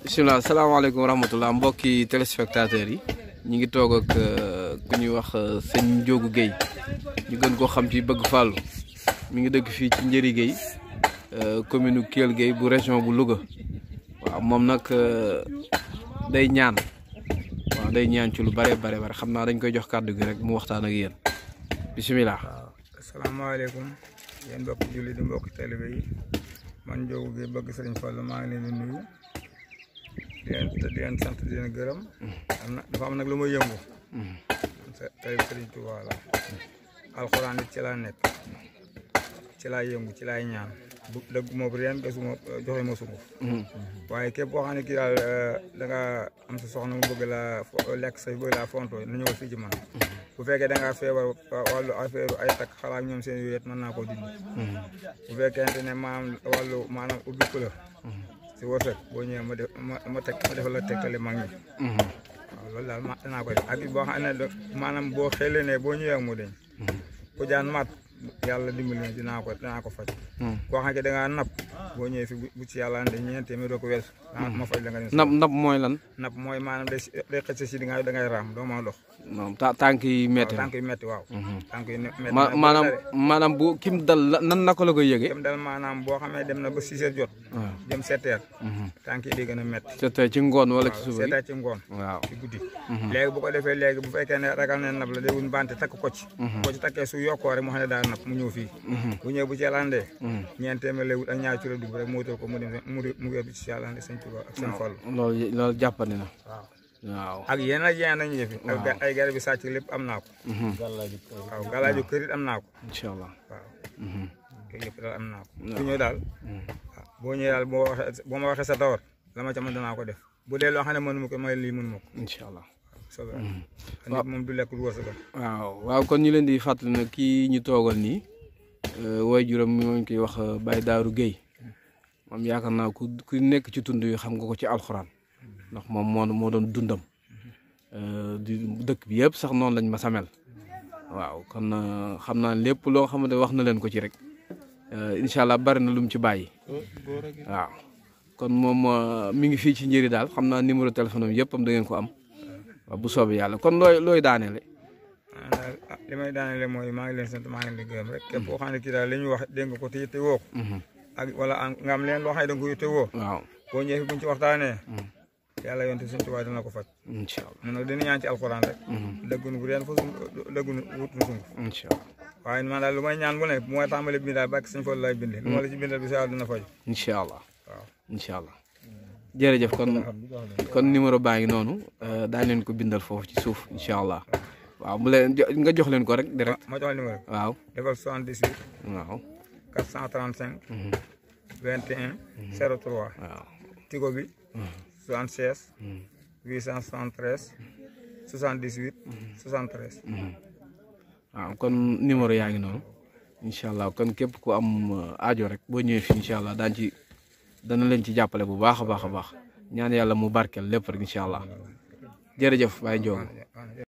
bisimilah salaamaaleykum wa rahmatulah mbokki téléspectateurs yi ñu ngi toog ak ku ñuy wax sëñ Ndiogou Guèye ñu gën koo xam ci bëgg fàllu mi ngi dëkk fii ci Njëri Guèye commune Kelle Guèye bu région bu Louga waaw moom nag day ñaan waaw day ñaan ci lu bare bare bare xam naa dañ koy jox kàddu gi rek mu waxtaan ak yéen bisimilah. waaw asalaamaaleykum yéen mbokki julli di mbokki taalibe yi man Ndiogou Guèye bëgg sëriñ Fallou maa ngi leen di nuyu di leen di leen sant di leen gërëm am na dafa am nag lu may yëngu tey sëriñ Touba la alxuraan it ci laa nekk ci laa yëngu ci laay ñaan bu dëgg moom reen gasuma joxe ma sunguf waaye képp boo xam ne kii daal da nga am sa soxna mu bëgg laa lekk sa bëgg laa fonto na ñëwal fii ci man bu fekkee da ngaa feebar wàllu affaire ay takk xalaat ñoom seen yooyu mën naa koo dindi bu fekkente ne maanaam wàllu maanaam ubbi couleur si wërsëg boo ñëwee ma def ma ma teg ma defal la tegtali mag ñi waaw loolu daal ma danaa ko def ak boo xam ne maanaam boo xëlee ne boo ñëwee mu deñ ku jaan mat yàlla dimbali na dinaa ko dinaa ko faj koo xam ne da ngaa napp boo ñëwee fi bu ci yàlla ande ñeent téeméer doo ko weesu ma faj la nga nab nab mooy lan. napp mooy maanaam day day xëcc si di nga da ngay raam doo ma dox non ta tànk yi métti tànk yu métti waaw tànk yu métti ma maanaam maanaam bu kim dal la nan naka la koy yëgee. dem dal maanaam boo xamee dem na ba six heures jot waaw jëm sept heures tànk yi di gën a métti te ci ngoon wala ci suba seet ci ngoon waaw ci guddi léegi bu ko defee léegi bu fekkee ne ragal ne nab la day wun bante takk ko ci ko ci takkee su yokkoo rek mu xam ne daa nab mu ñëw fii bu ñëwee bu ci yàllandee ñeent téeméer lay wut ak ñaar cura dugub rek mu wutal ko mu dem mu mu yóbbu ci yàllande sëñ Tuubaa ak sëñ Fallu loolu loolu jàppandi na waaw waaw. ak yeneen ak yeneen nañu yëfi ak ga- ay garab yi sàcc lépp am naa ko waaw galaaju kër it am naa ko incha allah. waaw yooyu yëpp daal am naa ko ku ñëw daal waaw boo ñëwee daal boo waxee boo ma waxee sa tawar la ma ca mën danaa ko def bu dee loo xam ne mënu ma ko may lii mënu ma ko incha allah. soobee nit moom du lekk lu wërsëgam waaw waaw kon ñu leen di fàttali ne kii ñu toogal nii way juróom mi ngi koy wax Baye Daaru Guèye moom yaakaar naa ku ku nekk ci tund yi xam nga ko ci alxuraan ndax moom moo moo doon dundam di dëkk bi yëpp sax noonu lañ ma samel waaw kon xam naa lépp loo xamante wax na leen ko ci rek incha allah bari na lu mu ci bàyyi waaw kon moom mi ngi fii ci njëri daal xam naa numéro téléphone am yëpp am da ngeen ko am waaw bu soobee yàlla kon looy looy daaneele ah daal ah li may daanele mooy maa ngi leen sant maa ngi leen di gërëm rek képp koo xam ne kii daal li ñu wax dégg nga ko te yitte woo ko ak wala am nga am leen loo xam ne da nga ko yitte woo waaw boo ñëwee fi buñ ci waxtaanee yàlla yonte suñ tubaab dina ko faj incha allah mun nag dina ñaan ci alxuraan rek dëggunu bu reen fa sung dëggunu wutunu sunguf incha allah waaye man daal lu may ñaan bu ne bu may tàmbali bind daal bàkk suñ Fallu lay binde lu ma la ci bindal bi sa yàlla dina faj incha allah waaw incha allah jërëjëf kon kon numéro baa ngi noonu daañu leen ko bindal foofu ci suuf incha allah waaw mu leen jo- nga jox leen ko rek direct ma jox numéro waaw defal 78 waaw 435 21 03 waaw tigo bi 76 873 78 73 waaw kon numéro yaa ngi noonu incha allah kon képp ku am aajo rek boo ñëwee fii incha allah daan ci dana leen ci jàppale bu baax a baax a baax ñaan yàlla mu barkeel lépp rek incha allah jërëjëf Baye Ndiogou